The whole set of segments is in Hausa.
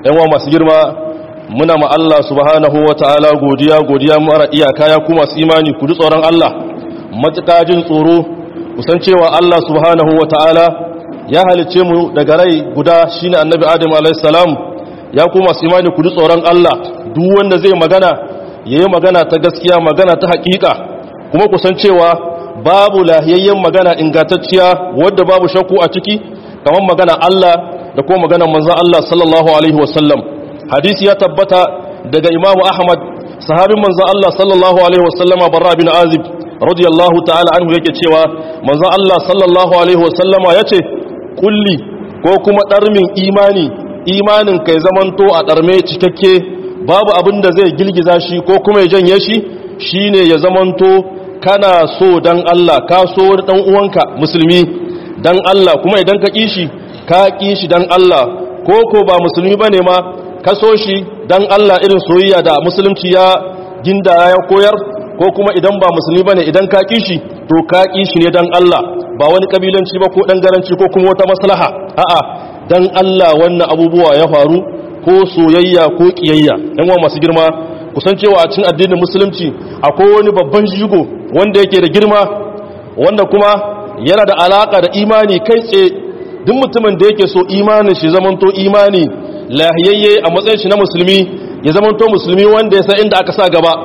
yan masu girma muna ma Allah subhanahu wataala godiya godiya mara iyaka ya ku masu imani ku ji tsoron Allah matuƙa jin tsoro kusan cewa Allah subhanahu wataala ya halice mu daga rai guda shine annabi Adam alayhis salam ya ku masu imani ku ji tsoron Allah duk wanda zai magana yayi magana ta gaskiya magana ta haƙiƙa kuma kusan cewa babu lahiyayyen magana ingantacciya wadda babu shakku a ciki kamar magana Allah da kuma maganar manzon Allah sallallahu alaihi wasallam hadisi ya tabbata daga Imam Ahmad sahabin manzon Allah sallallahu alaihi wasallam Barra bin Azib radiyallahu ta'ala anhu yake cewa manzon Allah sallallahu alaihi wasallam yace kulli ko kuma darmin imani imanin kai zamanto a darme cikakke babu abin da zai girgiza shi ko kuma ya janye shi shine ya zamanto kana so dan Allah ka so dan uwanka musulmi dan Allah kuma idan ka kishi ka kishi dan Allah ko ko ba musulmi bane ma ka so shi dan Allah irin soyayya da musulunci ya ginda ya koyar ko kuma idan ba musulmi bane idan ka kishi to ka kishi ne dan Allah ba wani kabilanci ba ko dan garanci ko kuma wata maslaha a'a dan Allah wannan abubuwa ya faru ko soyayya ko kiyayya yan uwa masu girma kusancewa a cikin addinin musulunci akwai wani babban jigo wanda yake da girma wanda kuma yana da alaka da imani kai tsaye duk mutumin da yake so imanin shi zamanto imani lahiyayye a matsayin shi na musulmi ya zamanto musulmi wanda ya san inda aka sa gaba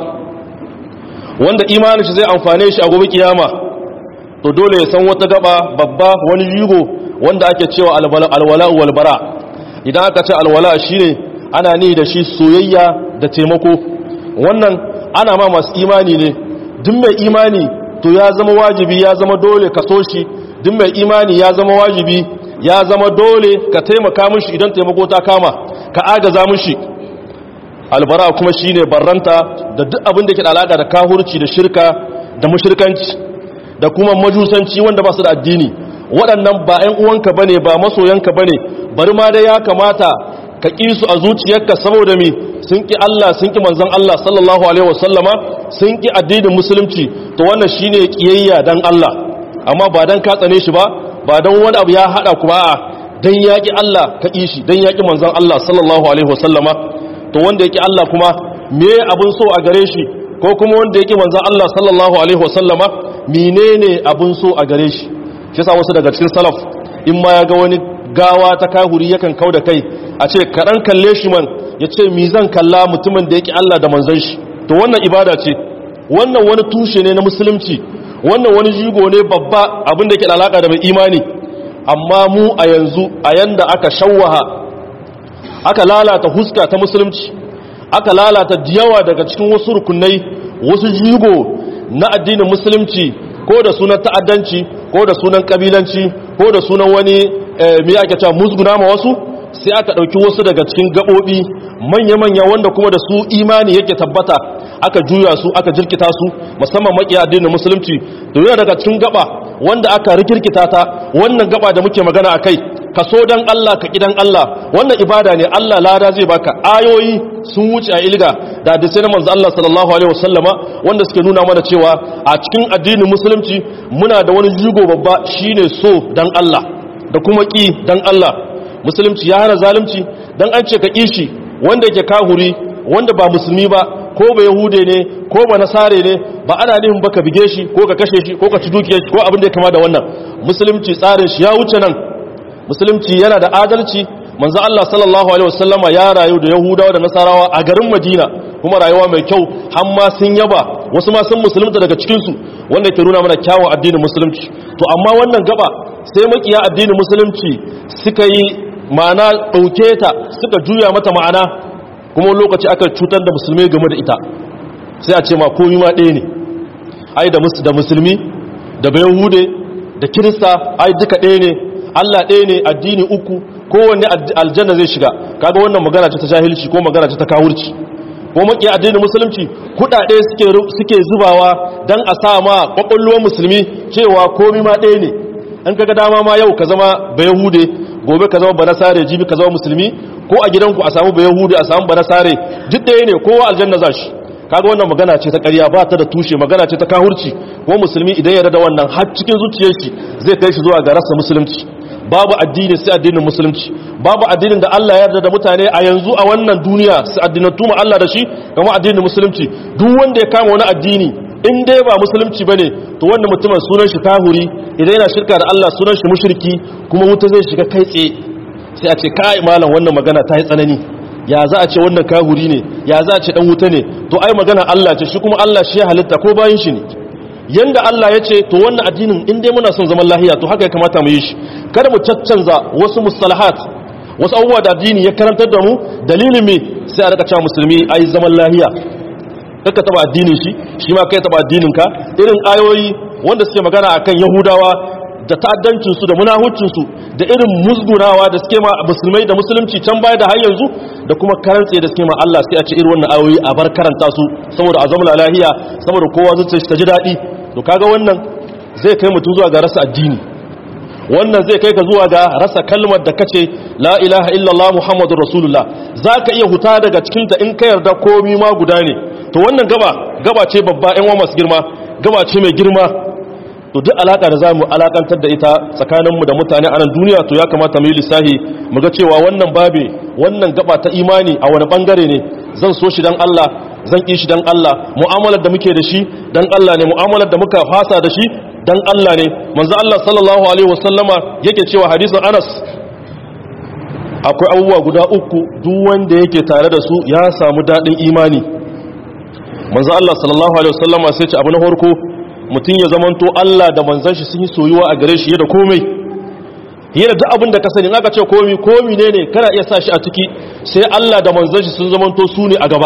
wanda imanin shi zai amfane shi a gobe kiyama to dole ya san wata gaba babba wani jigo wanda ake cewa alwala walbara idan aka ce alwala shine ana ni da shi soyayya da taimako wannan ana ma masu imani ne duk mai imani to ya zama wajibi ya zama dole ka so shi duk mai imani ya zama wajibi ya zama dole ka taimaka mishi idan taimako ta kama ka agaza mishi albara kuma shine barranta da duk abin da ke da alaka da kahurci da shirka da mushrikanci da kuma majusanci wanda ba su da addini waɗannan ba 'yan uwanka bane ba masoyanka bane bari ma dai ya kamata ka ƙi su a zuciyarka saboda mi sun ƙi Allah sun ƙi manzon Allah sallallahu alaihi wasallama sun ƙi addinin musulunci to wannan shine kiyayya dan Allah amma ba dan ka tsane shi ba ba dan wani abu ya hada ku ba a dan yaƙi Allah ka ƙi shi dan yaƙi manzon Allah sallallahu alaihi wasallama to wanda yake Allah kuma me abun so a gare shi ko kuma wanda yake manzon Allah sallallahu alaihi wasallama menene abun so a gare shi shi yasa wasu daga cikin salaf in ma ya ga wani gawa ta kahuri yakan kau da kai a ce kaɗan kalle shi man ya ce mi zan kalla mutumin da yake Allah da manzon shi to wannan ibada ce wannan wani tushe ne na musulunci wannan wani jigo ne babba abin da yake da alaka da mai imani amma mu a yanzu a yanda aka shawwaha aka lalata huska ta musulunci aka lalata diyawa daga cikin wasu rukunai wasu jigo na addinin musulunci ko da sunan ta'addanci ko da sunan kabilanci ko da sunan wani me ake cewa musguna ma wasu sai aka ɗauki wasu daga cikin gaɓoɓi manya-manya wanda kuma da su imani yake tabbata aka juya su aka jirkita su musamman makiya addinin musulunci da yana daga cikin gaba wanda aka rikirkita ta wannan gaba da muke magana a kai ka so dan Allah ka kidan Allah wannan ibada ne Allah lada zai baka ayoyi sun wuce a ilga da hadisi na manzo Allah sallallahu alaihi wasallama wanda suke nuna mana cewa a cikin addinin musulunci muna da wani jigo babba shine so dan Allah da kuma ki dan Allah musulunci ya hana zalunci dan an ce ka kishi wanda yake kahuri wanda ba musulmi ba ko ba yahude ne ko ba nasare ne ba ana nufin ba ka bige shi ko ka kashe shi ko ka ci dukiyar shi ko abin da ya kama da wannan musulunci tsarin shi ya wuce nan musulunci yana da adalci manzo Allah sallallahu alaihi wasallama ya rayu da yahudawa da nasarawa a garin Madina kuma rayuwa mai kyau har ma sun yaba wasu ma sun musulunta daga cikin su wanda ke nuna mana kyawun addinin musulunci to amma wannan gaba sai makiya addinin musulunci suka yi ma'ana dauke ta suka juya mata ma'ana kuma lokaci aka cutar da musulmai game da ita sai a ce ma komi ma ɗaya ne ai da musulmi da bayahude da kirista ai duka ɗaya ne Allah ɗaya ne addini uku kowanne aljanna zai shiga kaga wannan magana ce ta jahilci ko magana ce ta kawurci ko maki addinin musulunci kudade suke suke zubawa dan a sa ma kwakwalwar musulmi cewa komai ma ɗaya ne an kaga dama ma yau ka zama bayahude gobe ka zama banasare jibi ka zama musulmi ko a gidanku a samu bayahude a samu banasare duk ɗaya ne kowa aljanna za shi kaga wannan magana ce ta ƙarya ba ta da tushe magana ce ta kahurci ko musulmi idan ya da wannan har cikin zuciyar shi zai kai shi zuwa ga rasa musulunci babu addini sai addinin musulunci babu addinin da Allah ya yarda da mutane a yanzu a wannan duniya su addinatu ma Allah da shi kamar addinin musulunci duk wanda ya kama wani addini in dai ba musulunci bane to wannan mutumin sunan shi kahuri idan yana shirka da Allah sunan shi mushriki kuma wuta zai shiga kai tsaye sai a ce kai malam wannan magana ta yi tsanani ya za a ce wannan kahuri ne ya za a ce dan wuta ne to ai magana Allah ce shi kuma Allah shi ya halitta ko bayin shi ne yanda Allah ya ce to wannan addinin in dai muna son zaman lahiya to haka ya kamata mu yi shi kada mu caccanza wasu mustalahat wasu abubuwa da addini ya karantar da mu dalilin me sai a rika cewa musulmi ai zaman lahiya kaka taba addinin shi shi ma kai taba addinin ka irin ayoyi wanda suke magana akan yahudawa da ta'addancin su da munahuccin su da irin musgunawa da suke ma musulmai da musulunci can baya da har yanzu da kuma karantse da suke ma Allah sai a ce irin wannan ayoyi a bar karanta su saboda a zama lahiya saboda kowa zuciya ta ji daɗi to kaga wannan zai kai mutum zuwa ga rasa addini wannan zai kai ka zuwa ga rasa kalmar da kace la ilaha illallah muhammadur rasulullah zaka iya huta daga cikin ta in ka yarda komai ma guda ne to wannan gaba gaba ce babba ɗan uwa masu girma gaba ce mai girma to duk alaka da zamu alakantar da ita tsakanin mu da mutane a nan duniya to ya kamata mu yi lissahi mu ga cewa wannan babe wannan gaba ta imani a wani bangare ne zan so shi dan Allah zan ƙi shi dan Allah mu'amalar da muke da shi dan Allah ne mu'amalar da muka fasa da shi dan Allah ne manzo Allah sallallahu alaihi wasallama yake cewa hadisin Anas akwai abubuwa guda uku duk wanda yake tare da su ya samu dadin imani manzo Allah sallallahu alaihi wasallama sai ce abu na farko mutum ya zamanto Allah da manzon shi sun yi soyuwa a gare shi da komai yana duk abin da ka sani in aka ce komai komai ne ne kana iya sa shi a ciki sai Allah da manzon shi sun zamanto su ne a gaba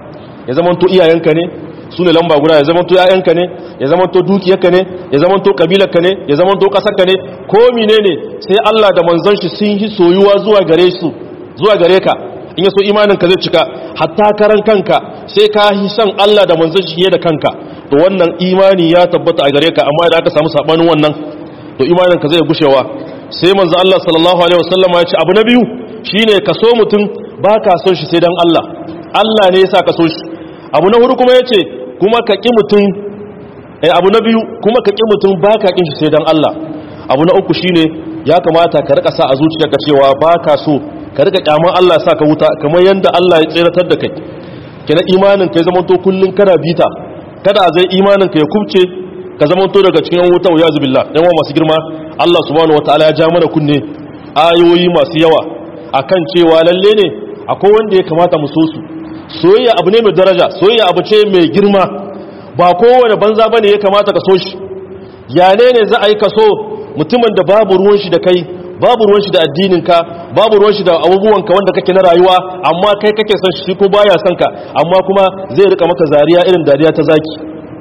ya zamanto iyayenka ne su ne lamba guda ya zamanto yayanka ne ya zamanto dukiyarka ne ya zamanto kabilarka ne ya zamanto kasarka ne ko menene sai Allah da manzon shi sun yi soyuwa zuwa gare su zuwa gare ka in yaso imanin ka zai cika hatta karan kanka sai ka yi son Allah da manzon shi da kanka to wannan imani ya tabbata a gare ka amma idan aka samu sabanin wannan to imanin ka zai gushewa sai manzo Allah sallallahu alaihi wasallam ya ce abu na biyu shine ka so mutum baka son shi sai dan Allah Allah ne yasa ka so shi abu na hudu kuma yace kuma ka ƙi mutum eh abu na biyu kuma ka ƙi mutum ba ka ƙin shi sai don Allah abu na uku shine ya kamata ka rika sa a zuciyarka cewa ba ka so ka rika kyaman Allah sa ka wuta kamar yadda Allah ya tseratar da kai kina imanin ka ya zama to kullun kana bita kada a zai imanin ka ya kubce ka zama to daga cikin wuta wa yazu billah dan masu girma Allah subhanahu wataala ya ja mana kunne ayoyi masu yawa akan cewa lalle ne akwai wanda ya kamata mu so su soyayya abu ne mai daraja soyayya abu ce mai girma ba kowane banza bane ya kamata ka so shi ya ne ne za a yi ka so mutumin da babu ruwan shi da kai babu ruwan shi da addininka babu ruwan shi da abubuwanka wanda kake na rayuwa amma kai kake son shi ko baya son ka amma kuma zai rika maka zariya irin dariya ta zaki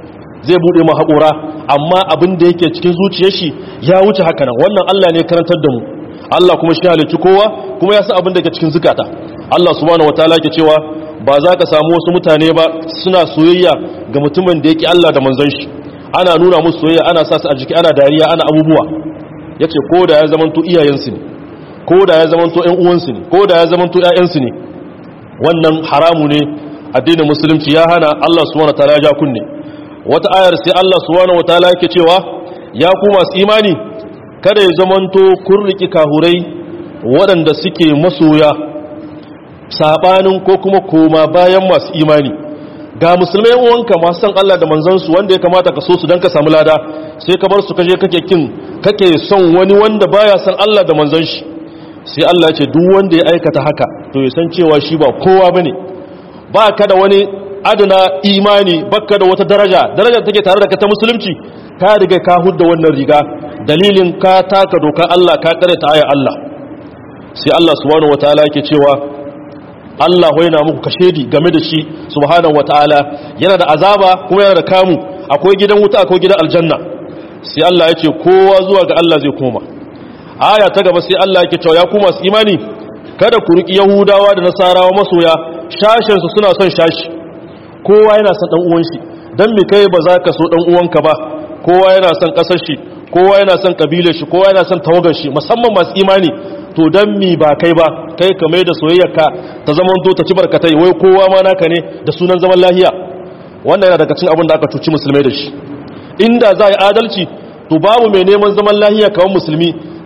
zai bude ma haƙora amma abin da yake cikin zuciyar shi ya wuce haka nan wannan Allah ne karantar da mu Allah kuma shi halicci kowa kuma ya san abin da ke cikin zukata Allah subhanahu wataala ke cewa ba za ka samu wasu mutane ba suna soyayya ga mutumin da yake Allah da manzon shi ana nuna musu soyayya ana sa su a jiki ana dariya ana abubuwa yace ko da ya zamanto iyayensu ne ko da ya zamanto ƴan uwansu ne ko da ya zamanto ƴaƴansu ne wannan haramu ne addinin musulunci ya hana Allah subhanahu wataala ya ja kunne wata ayar sai Allah subhanahu wataala yake cewa ya ku masu imani kada ya zamanto kun riki kahurai waɗanda suke masoya sabanin ko kuma koma bayan masu imani ga musulmai uwanka masu san Allah da manzansu wanda ya kamata ka so su don ka samu lada sai ka bar su kaje kake kin kake son wani wanda baya san Allah da manzon shi sai Allah ya ce duk wanda ya aikata haka to ya san cewa shi ba kowa bane ba ka da wani adana imani baka da wata daraja darajar take tare da ka ta musulunci ka riga ka hudda wannan riga dalilin ka taka dokar Allah ka kare ta ayar Allah sai Allah subhanahu wataala yake cewa Allah yana muku kashedi game da shi subhanahu wataala yana da azaba kuma yana da kamu akwai gidan wuta akwai gidan aljanna sai Allah ya ce kowa zuwa ga Allah zai koma aya ta gaba sai Allah yake cewa ya ku masu imani kada ku riki yahudawa da nasarawa masoya shashin su suna son shashi kowa yana son dan uwan shi dan me kai ba za ka so dan uwanka ba kowa yana son kasar shi kowa yana son kabilar shi kowa yana son tawagar shi musamman masu imani to dan mi ba kai ba kai ka mai da soyayyarka ta zaman to ta ci barkatai wai kowa ma naka ne da sunan zaman lahiya wannan yana daga cikin abin da aka cuci musulmai da shi inda za a yi adalci to babu mai neman zaman lahiya kawai musulmi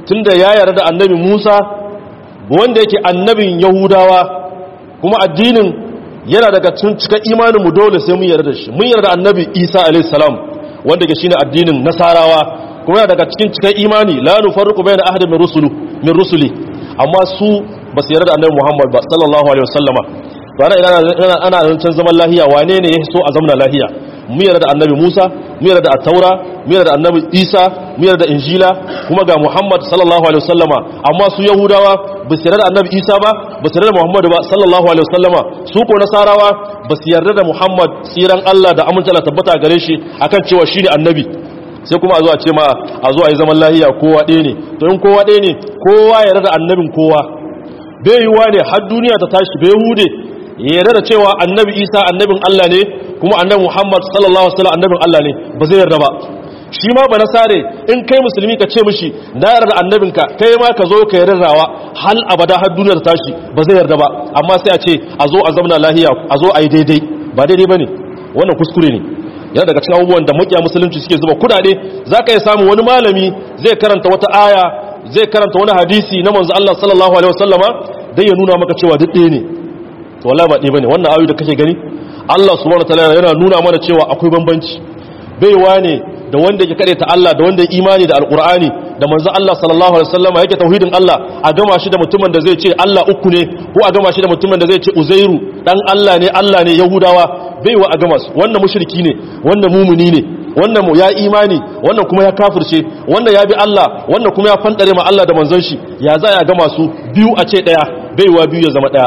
tunda ya yarda da annabi Musa wanda yake annabin Yahudawa kuma addinin yana daga cikin cika imanin mu dole sai mun yarda da shi mun yarda da annabi Isa alayhi salam wanda ke shine addinin Nasarawa kuma yana daga cikin cika imani la nufarriqu bayna ahadin min rusuli min rusuli amma su ba su yarda da annabi Muhammad ba sallallahu alaihi wasallama to ana ina ana zancen zaman lahiya wane ne ya so a zamana lahiya mu yarda da annabi Musa mu yarda da taura mu yarda da annabi Isa mu yarda da Injila kuma ga Muhammad sallallahu alaihi wasallama amma su Yahudawa ba su yarda da annabi Isa ba ba su yarda da Muhammad ba sallallahu alaihi wasallama su ko Nasarawa ba su yarda da Muhammad tsiran Allah da amince Allah tabbata gare shi akan cewa shine annabi sai kuma a zo a ce ma a zo a yi zaman lahiya kowa ɗaya ne to in kowa ɗaya ne kowa ya yarda da annabin kowa bai yiwuwa ne har duniya ta tashi bai hude ya yarda da cewa annabi Isa annabin Allah ne kuma annabi Muhammad sallallahu alaihi wasallam annabin Allah ne ba zai yarda ba shi ma ba nasare in kai musulmi ka ce mishi na yarda annabinka kai ma ka zo ka yardawa hal abada har duniyar tashi ba zai yarda ba amma sai a ce a zo a zamna lahiya a zo a yi daidai ba daidai bane wannan kuskure ne yana daga cikin abubuwan da makiya musulunci suke zuba kudade zaka yi samu wani malami zai karanta wata aya zai karanta wani hadisi na manzo Allah sallallahu alaihi wasallama dan ya nuna maka cewa duk ɗaya ne to wallahi ba ɗaya bane wannan ayoyi da kake gani Allah subhanahu wataala yana nuna mana cewa akwai bambanci baiwa ne da wanda yake kare ta Allah da wanda imani da alqur'ani da manzo Allah sallallahu alaihi wasallam yake tauhidin Allah a gama shi da mutumin da zai ce Allah uku ne ko a gama shi da mutumin da zai ce Uzairu dan Allah ne Allah ne Yahudawa baiwa a gama su wannan mushriki ne wannan mumuni ne wannan ya imani wannan kuma ya kafirce wannan ya bi Allah wannan kuma ya fandare ma Allah da manzon shi ya za ya gama su biyu a ce daya baiwa biyu ya zama daya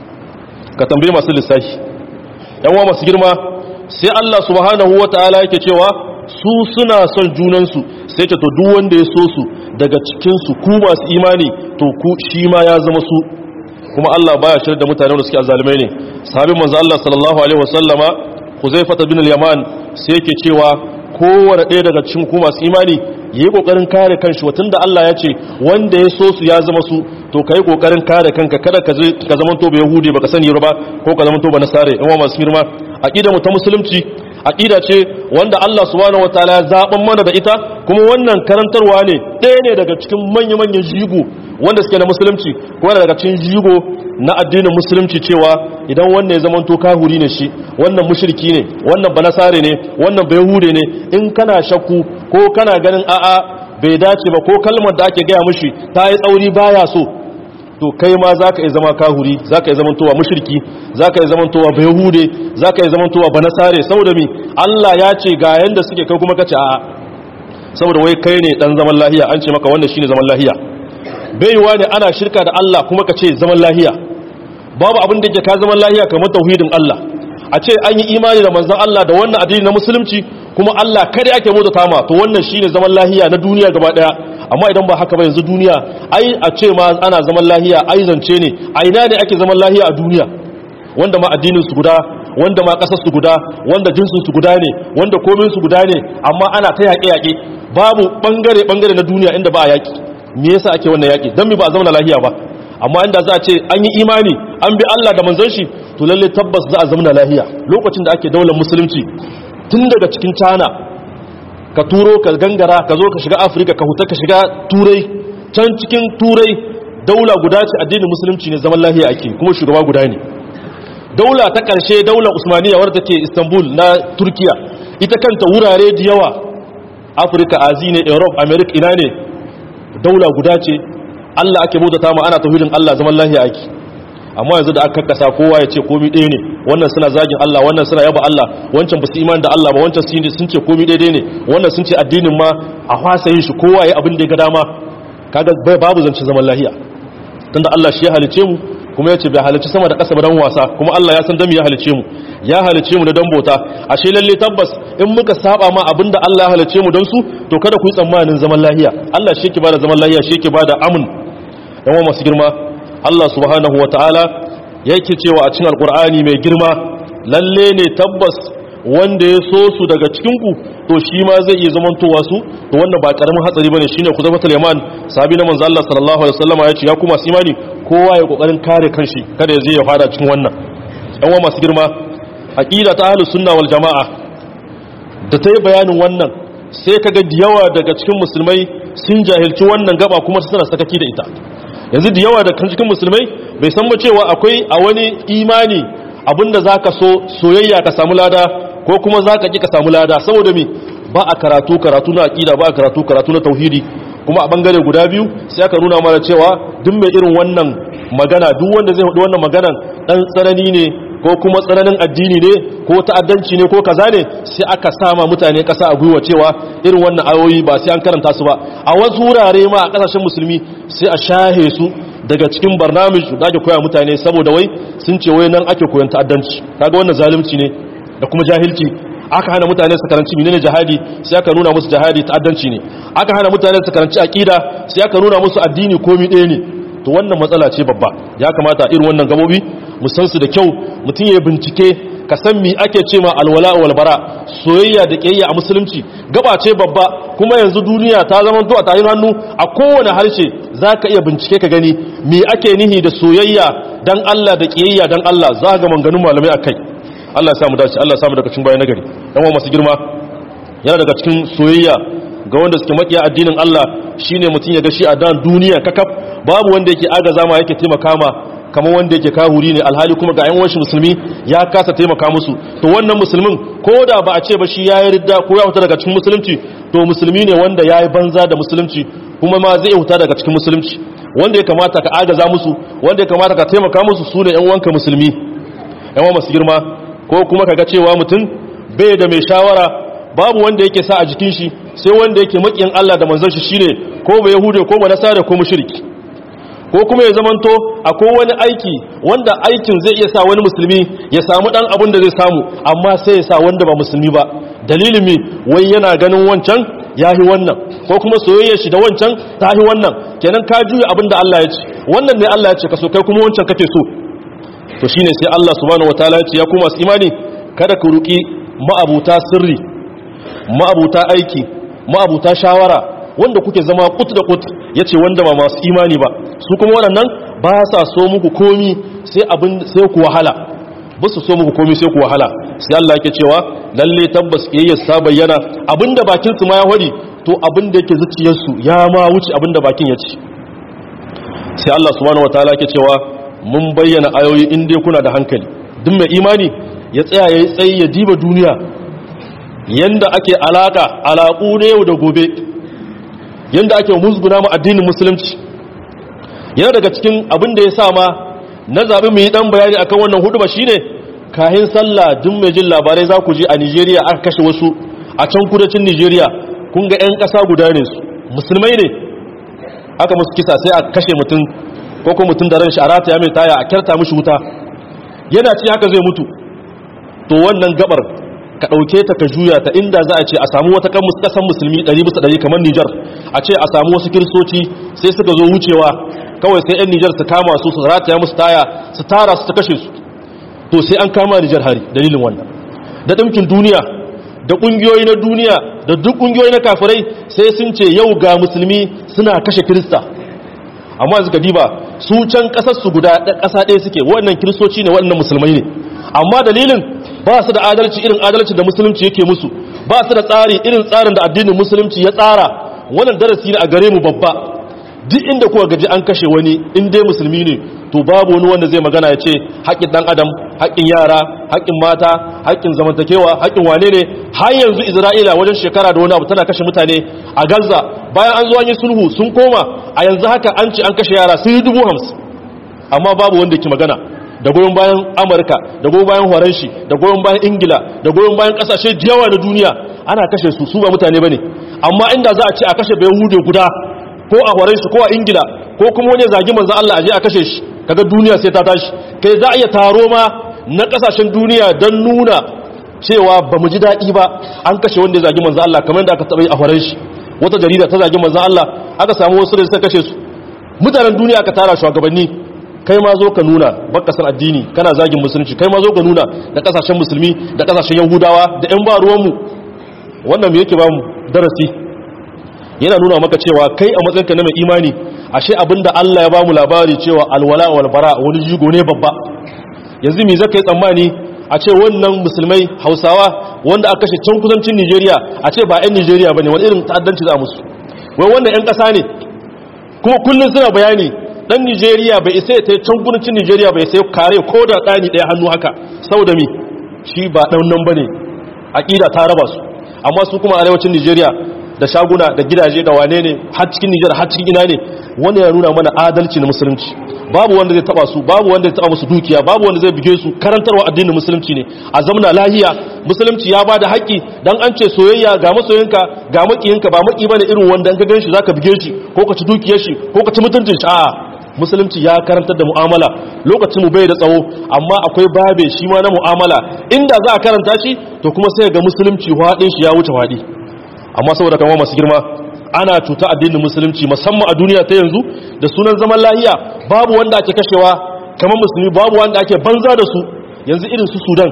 ka tambaye masu lissafi yan wa masu girma sai Allah subhanahu wataala yake cewa su suna son junansu sai ce to duk wanda ya so su daga cikinsu ku masu imani to ku shi ma ya zama su kuma Allah baya shirya da mutane da suke azalimai ne sahabin manzo Allah sallallahu alaihi wasallama Huzaifah bin al-Yaman sai yake cewa kowane ɗaya daga cikin ku masu imani yayi kokarin kare kanshi watan da Allah ya ce wanda ya so su ya zama su to kai kokarin kare kanka kada ka ka zama to ba yahudi baka sani ba ko ka zama to ba nasare in wa masu girma aqida mu ta musulunci aqida ce wanda Allah subhanahu wataala ya zaban mana da ita kuma wannan karantarwa ne ɗaya ne daga cikin manya-manyan jigo wanda suke na musulunci kuma daga cikin jigo na addinin musulunci cewa idan wannan ya zama to kahuri ne shi wannan mushriki ne wannan banasare ne wannan bayhude ne in kana shakku ko kana ganin a'a bai dace ba ko kalmar da ake gaya mushi ta yi tsauri baya so to kai ma za ka yi zama kahuri za ka yi zamantowa mushriki za ka yi zamantowa bayahude za ka yi zamantowa banasare saboda mi Allah ya ce ga yanda suke kai kuma kace a'a saboda wai kai ne dan zaman lahiya an ce maka wannan shine zaman lahiya baiwa ne ana shirka da Allah kuma ka ce zaman lahiya babu abin da yake ka zaman lahiya kamar tauhidin Allah a ce an yi imani da manzon Allah da wannan addini na musulunci kuma Allah kada ake mota tama to wannan shine zaman lahiya na duniya gaba daya amma idan ba haka ba yanzu duniya ai a ce ma ana zaman lahiya ai zance ne a ina ne ake zaman lahiya a duniya wanda ma addinin su guda wanda ma kasar su guda wanda jinsin su guda ne wanda komin su guda ne amma ana ta yaƙe yaƙe babu bangare bangare na duniya inda ba a yaƙi me yasa ake wannan yaƙi dan mi ba a zama lahiya ba amma inda za a ce an yi imani an bi Allah da manzon shi to lalle tabbas za a zama lahiya lokacin da ake daular musulunci tun daga cikin China ka turo ka gangara ka zo ka shiga Afirka ka huta ka shiga Turai can cikin Turai daula guda ce addinin musulunci ne zaman lahiya ake kuma shugaba guda ne daula ta ƙarshe daular Usmaniya wadda take Istanbul na Turkiya ita kanta wurare da yawa Afirka Azi ne Europe America ina ne daula guda ce Allah ake bautata ma ana tauhidin Allah zaman lahiya ake amma yanzu da aka kasa kowa ya ce komai ɗaya ne wannan suna zagin Allah wannan suna yaba Allah wancan ba su imani da Allah ba wancan sun ce komai ɗaya ne wannan sun ce addinin ma a fasa yin shi kowa ya abin da ya ga dama kaga bai babu zance zaman lahiya tunda Allah shi ya halice mu kuma ya ce bai halice sama da ƙasa ba dan wasa kuma Allah ya san dan ya halice mu ya halice mu da dan bauta ashe lalle tabbas in muka saba ma abinda Allah ya halice mu don su to kada ku yi tsammanin zaman lahiya Allah shi yake bada zaman lahiya shi yake bada amun yan masu girma Allah subhanahu wataala yake cewa a cikin alkur'ani mai girma lalle ne tabbas wanda ya so su daga cikin ku to shi ma zai iya zamantowa su to wannan ba karamin hatsari bane shine kuzafatul yaman sahabi na manzo Allah sallallahu alaihi wasallam ya ce ya kuma su imani kowa ya kokarin kare kanshi kada ya je ya fada cikin wannan yan masu girma aqida ta ahlus sunna wal jamaa da ta yi bayanin wannan sai kaga da yawa daga cikin musulmai sun jahilci wannan gaba kuma suna sakaki da ita yanzu da yawa da kan cikin musulmai bai san ba cewa akwai a wani imani abinda zaka so soyayya ka samu lada ko kuma zaka ki ka samu lada saboda me ba a karatu karatu na aqida ba a karatu karatu na tauhidi kuma a bangare guda biyu sai aka nuna mana cewa duk mai irin wannan magana duk wanda zai hudu wannan maganan dan tsanani ne ko kuma tsananin addini ne ko ta'addanci ne ko kaza ne sai aka sama mutane kasa a gwiwa cewa irin wannan ayoyi ba sai an karanta su ba a wasu wurare ma a kasashen musulmi sai a shahe su daga cikin barnamij da ake koya mutane saboda wai sun ce wai nan ake koyon ta'addanci kaga wannan zalunci ne da kuma jahilci aka hana mutane su karanci menene jihadi sai aka nuna musu jihadi ta'addanci ne aka hana mutane su karanci aqida sai aka nuna musu addini komai ɗaya ne to wannan matsala ce babba ya kamata irin wannan gabobi mu san su da kyau mutum ya bincike ka san mi ake ce ma alwala wal bara soyayya da kiyayya a musulunci gaba ce babba kuma yanzu duniya ta zama to a tayin hannu a kowane harshe zaka iya bincike ka gani mi ake nihi da soyayya dan Allah da kiyayya dan Allah za ga manganun malamai akai Allah ya samu dace Allah ya samu daga cikin bayan nagari dan wa masu girma yana daga cikin soyayya ga wanda suke makiya addinin Allah shine mutum ya ga shi a dan duniya kakaf babu wanda yake agaza ma yake taimaka ma kamar wanda yake kahuri ne alhali kuma ga yan washi musulmi ya kasa taimaka musu to wannan musulmin ko da ba a ce ba shi yayi ridda ko ya huta daga cikin musulunci to musulmi ne wanda yayi banza da musulunci kuma ma zai huta daga cikin musulunci wanda ya kamata ka agaza musu wanda ya kamata ka taimaka musu sune yan wanka musulmi yan masu girma ko kuma kaga cewa mutum bai da mai shawara babu wanda yake sa a jikin shi sai wanda yake makiyin Allah da manzon shi shine ko ba yahude ko ba nasara ko mushriki ko kuma ya zamanto akwai wani aiki wanda aikin zai iya sa wani musulmi ya samu dan abin da zai samu amma sai ya sa wanda ba musulmi ba dalilin mi wai yana ganin wancan yahi wannan ko kuma soyayyar shi da wancan tahi wannan kenan ka juya abin da Allah ya ce wannan ne Allah ya ce ka so kai kuma wancan kake so to shine sai Allah subhanahu wataala ya ce ya kuma su imani kada ku ruki ma'abuta sirri ma'abuta aiki ma'abuta shawara wanda kuke zama kut da kut yace wanda ba masu imani ba su kuma waɗannan ba sa so muku komi sai abin sai ku wahala ba su so muku komi sai ku wahala sai Allah yake cewa lalle tabbas kiyayyar sa bayyana abinda bakin su ma ya hori to abinda yake zuciyar su ya ma wuce abinda bakin ya ci sai Allah subhanahu wataala yake cewa mun bayyana ayoyi in dai kuna da hankali duk mai imani ya tsaya yayi tsayi ya diba duniya yanda ake alaka alaƙu ne yau da gobe yanda ake musguna mu addinin musulunci yana daga cikin abin da ya sa ma na zaɓi mu yi ɗan bayani akan wannan hudu ba shine kahin sallah duk mai jin labarai za ku je a nigeria aka kashe wasu a can kudancin nigeria kun ga 'yan ƙasa guda ne su musulmai ne aka musu kisa sai a kashe mutum ko ko mutum da ran shi a rataya mai taya a kyarta mishi wuta yana ci haka zai mutu to wannan gabar ka ɗauke ta ka juya ta inda za a ce a samu wata ƙasan musulmi ɗari bisa ɗari kamar Nijar a ce a samu wasu kiristoci sai suka zo wucewa kawai sai 'yan Nijar su kama su su rataya musu taya su tara su ta kashe su to sai an kama Nijar hari dalilin wannan da ɗinkin duniya da ƙungiyoyi na duniya da duk ƙungiyoyi na kafirai sai sun ce yau ga musulmi suna kashe kirista amma suka diba su can ƙasar su guda ƙasa ɗaya suke waɗannan kiristoci ne waɗannan musulmai ne amma dalilin ba su da adalci irin adalci da musulunci yake musu ba su da tsari irin tsarin da addinin musulunci ya tsara wannan darasi ne a gare mu babba duk inda kuka gaji an kashe wani in dai musulmi ne to babu wani wanda zai magana ya ce haƙƙin ɗan adam haƙƙin yara haƙƙin mata haƙƙin zamantakewa haƙƙin wane ne har yanzu isra'ila wajen shekara da wani abu tana kashe mutane a gaza bayan an zo an yi sulhu sun koma a yanzu haka an ce an kashe yara sun yi dubu hamsin amma babu wanda ke magana da goyon bayan amurka da goyon bayan horanshi da goyon bayan ingila da goyon bayan kasashe yawa na duniya ana kashe su su ba mutane ba ne amma inda za a ce a kashe bayan hude guda ko a horanshi ko a ingila ko kuma wani zagi manzo Allah a je a kashe shi kaga duniya sai ta tashi kai za a iya taro ma na kasashen duniya don nuna cewa ba mu ji daɗi ba an kashe wanda ya zagi manzo Allah kamar da aka taɓa yi a horanshi wata jarida ta zagi manzo Allah aka samu wasu da suka kashe su mutanen duniya aka tara shugabanni kai ma zo ka nuna baka san addini kana zagin musulunci kai ma zo ka nuna da kasashen musulmi da kasashen yahudawa da yan ba ruwanmu wannan me yake ba mu darasi yana nuna maka cewa kai a matsayinka na mai imani ashe abinda Allah ya ba mu labari cewa alwala wal bara wani jigo ne babba yanzu me zaka yi tsammani a ce wannan musulmai hausawa wanda aka kashe can kudancin Nigeria a ce ba 'yan Nigeria bane wani irin ta'addanci za musu wai wannan 'yan ƙasa ne kuma kullum suna bayani dan Nigeria bai isa ya ta can guduncin Nigeria bai sai kare ko da ɗani ɗaya hannu haka saboda mi shi ba ɗan nan bane aƙida ta raba su amma su kuma arewacin Nigeria da shaguna da gidaje da wane ne har cikin Nijar har cikin ina ne wanda ya nuna mana adalci na musulunci babu wanda zai taba su babu wanda zai taba musu dukiya babu wanda zai buge su karantarwa addinin musulunci ne a zamna lahiya musulunci ya bada haƙƙi dan an ce soyayya ga masoyinka ga makiyinka ba maki bane irin wanda in ka ganshi zaka buge shi ko ka ci dukiyar shi ko ka ci mutuncin shi a'a musulunci ya karantar da mu'amala lokacin mu bai da tsawo amma akwai babe shi ma na mu'amala inda za a karanta shi to kuma sai ga musulunci hwadin shi ya wuce hwadi amma saboda kama masu girma ana cuta addinin musulunci musamman a duniya ta yanzu da sunan zaman lahiya babu wanda ake kashewa kamar musulmi babu wanda ake banza da su yanzu irin su sudan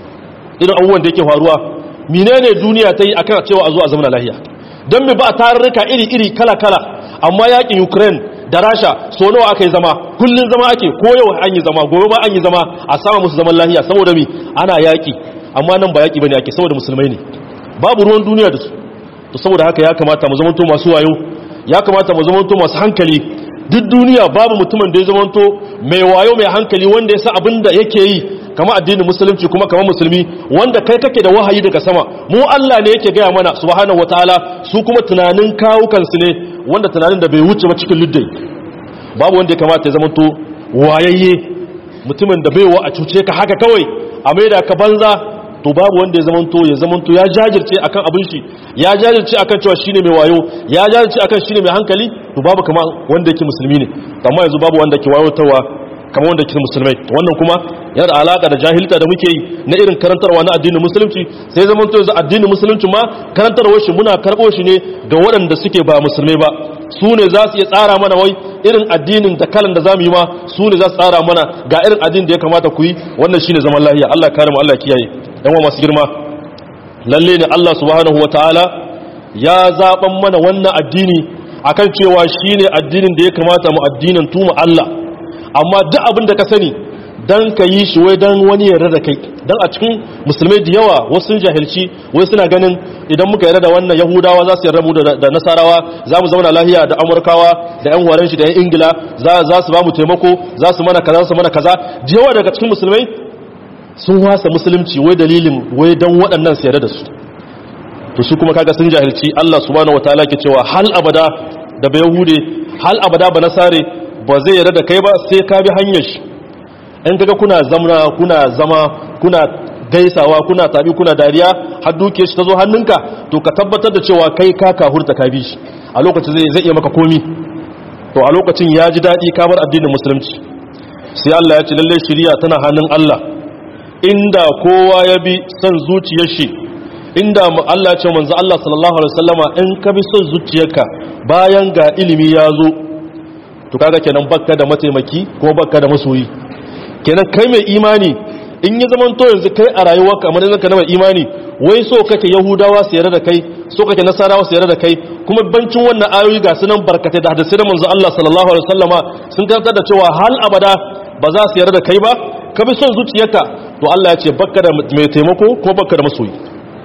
irin abubuwan da yake faruwa menene duniya ta yi akan cewa a zo a zama lahiya don me ba a tarurruka iri-iri kala-kala amma yakin ukraine da rasha so nawa aka yi zama kullum zama ake ko yau an yi zama gobe ma an yi zama a sama musu zaman lahiya saboda mi ana yaki amma nan ba yaki bane ake saboda musulmai ne babu ruwan duniya da su to saboda haka ya kamata mu zamanto masu wayo ya kamata mu zamanto masu hankali duk duniya babu mutumin da ya zamanto mai wayo mai hankali wanda ya sa abin da yake yi kama addinin musulunci kuma kama musulmi wanda kai kake da wahayi daga sama mu Allah ne yake gaya mana subhanahu wataala su kuma tunanin kawukansu ne wanda tunanin da bai wuce ba cikin luddai babu wanda ya kamata ya zamanto wayayye mutumin da baiwa a cuce ka haka kawai a maida ka banza to babu wanda ya zamanto ya zamanto ya jajirce akan abin shi ya jajirce akan cewa shine mai wayo ya jajirce akan shine mai hankali to babu kama wanda yake musulmi ne amma yanzu babu wanda ke wayotawa kamar wanda ke musulmai wannan kuma yana da alaka da jahilta da muke yi na irin karantarwa na addinin musulunci sai zamanto yanzu addinin musulunci ma karantarwar shi muna karɓo shi ne ga waɗanda suke ba musulmai ba su ne za su iya tsara mana wai irin addinin da kalan da za mu yi ma su ne za su tsara mana ga irin addinin da ya kamata ku yi wannan shine zaman lahiya Allah kare mu Allah kiyaye yan masu girma lalle ne Allah subhanahu wataala ya zaban mana wannan addini akan cewa shine addinin da ya kamata mu addinin tuma Allah amma duk abin da ka sani dan ka yi shi wai dan wani yarda da kai dan a cikin musulmai da yawa wasu sun jahilci wai suna ganin idan muka yarda da wannan yahudawa za su yarda mu da nasarawa za mu zauna lahiya da amurkawa da yan horon shi da yan ingila za su ba mu taimako za su mana kaza su mana kaza da yawa daga cikin musulmai sun wasa musulunci wai dalilin wai dan waɗannan su yarda da su to su kuma kaga sun jahilci Allah subhanahu wataala ke cewa hal abada da ba yahude hal abada ba nasare ba zai yarda da kai ba sai ka bi hanyar shi in kaga kuna zamna kuna zama kuna gaisawa kuna tabi kuna dariya har duke shi ta zo hannunka to ka tabbatar da cewa kai ka kahurta ka bi shi a lokacin zai zai iya maka komi to a lokacin ya ji daɗi ka bar addinin musulunci sai Allah ya ce lalle shari'a tana hannun Allah inda kowa ya bi son zuciyar shi inda Allah ya ce manzo Allah sallallahu alaihi wasallama in ka bi son zuciyarka bayan ga ilimi ya zo to kaga kenan bakka da mataimaki ko bakka da masoyi kenan kai mai imani in yi zaman to yanzu kai a rayuwarka amma yanzu ka na mai imani wai so kake yahudawa su yarda da kai so kake nasarawa su yarda da kai kuma bancin wannan ayoyi ga sunan barkatai da hadisi da manzo Allah sallallahu alaihi wasallama sun karantar da cewa hal abada ba za su yarda da kai ba ka bi son zuciyarka to Allah ya ce bakka da mai taimako ko bakka da masoyi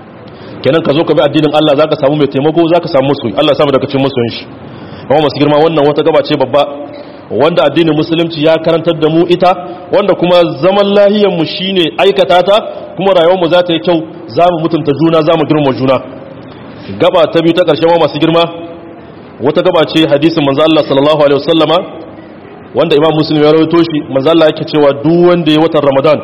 kenan ka zo ka bi addinin Allah zaka samu mai taimako zaka samu masoyi Allah ya samu daga cikin masoyin shi kuma masu girma wannan wata gaba ce babba wanda addinin musulunci ya karantar da mu ita wanda kuma zaman lahiyar mu shine aikata ta kuma rayuwar mu za ta yi kyau za mu mutunta juna za mu girma juna gaba ta biyu ta ƙarshe ma masu girma wata gaba ce hadisin manzo Allah sallallahu alaihi wasallama wanda imam muslim ya rawaito shi manzo Allah yake cewa duk wanda ya watan ramadan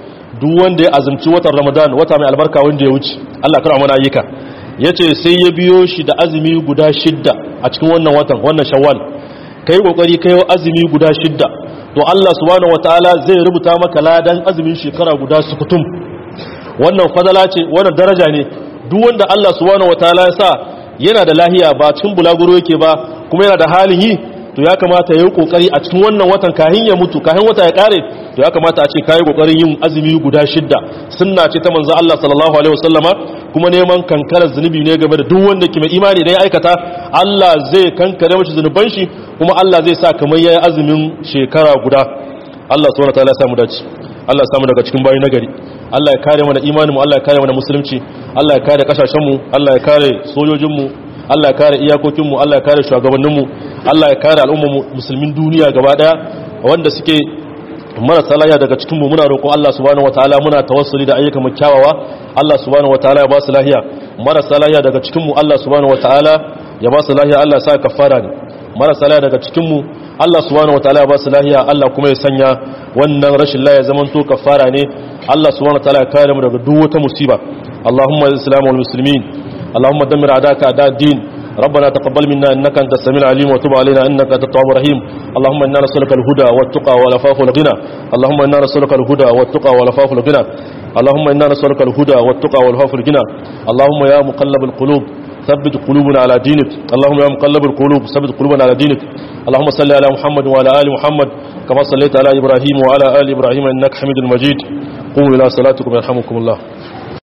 duk wanda ya azumci watan ramadan wata mai albarka wanda ya wuce Allah kara mana ayyuka yace sai ya biyo shi da azumi guda shidda a cikin wannan watan wannan shawwal kai kokari kai azumi guda shidda to Allah subhanahu wataala zai rubuta maka ladan azumin shekara guda sukutum wannan fadala ce wannan daraja ne duk wanda Allah subhanahu wataala ya sa yana da lahiya ba cikin bulaguro yake ba kuma yana da halin yi to ya kamata ya yi kokari a cikin wannan watan kahin ya mutu kahin wata ya kare to ya kamata a ce kayi kokarin yin azumi guda shidda sunna ce ta manzo Allah sallallahu alaihi wasallama kuma neman kankarar zunubi ne game da duk wanda ke mai imani da ya aikata Allah zai kankare mashi zunuban shi kuma Allah zai sa kamar yayi azumin shekara guda Allah subhanahu wataala ya samu dace Allah ya samu daga cikin bayi nagari Allah ya kare mana imanin mu Allah ya kare mana musulunci Allah ya kare kasashen mu Allah ya kare sojojin mu Allah ya kare iyakokinmu Allah ya kare shugabanninmu Allah ya kare al'ummar musulmin duniya gaba daya wanda suke marasa lafiya daga cikinmu muna roƙon Allah subhanahu wataala muna tawassuli da ayyukan mu kyawawa Allah subhanahu wataala ya ba su lafiya marasa lafiya daga cikinmu Allah subhanahu wataala ya ba su lafiya Allah ya sa kafara ne marasa lafiya daga cikinmu Allah subhanahu wataala ya ba su lafiya Allah kuma ya sanya wannan rashin lafiya zaman to kafara ne Allah subhanahu wataala ya kare mu daga duk wata musiba Allahumma al-islam wal muslimin Allahumma dammir a'daka a'da din ربنا تقبل منا انك انت السميع العليم وتب علينا انك انت التواب الرحيم اللهم انا نسالك الهدى والتقى والعفاف والغنى اللهم انا نسالك الهدى والتقى والعفاف والغنى اللهم انا نسالك الهدى والتقى والعفاف والغنى اللهم يا مقلب القلوب ثبت قلوبنا على دينك اللهم يا مقلب القلوب ثبت قلوبنا على دينك اللهم صل على محمد وعلى ال محمد كما صليت على ابراهيم وعلى ال ابراهيم انك حميد مجيد قوموا الى صلاتكم يرحمكم الله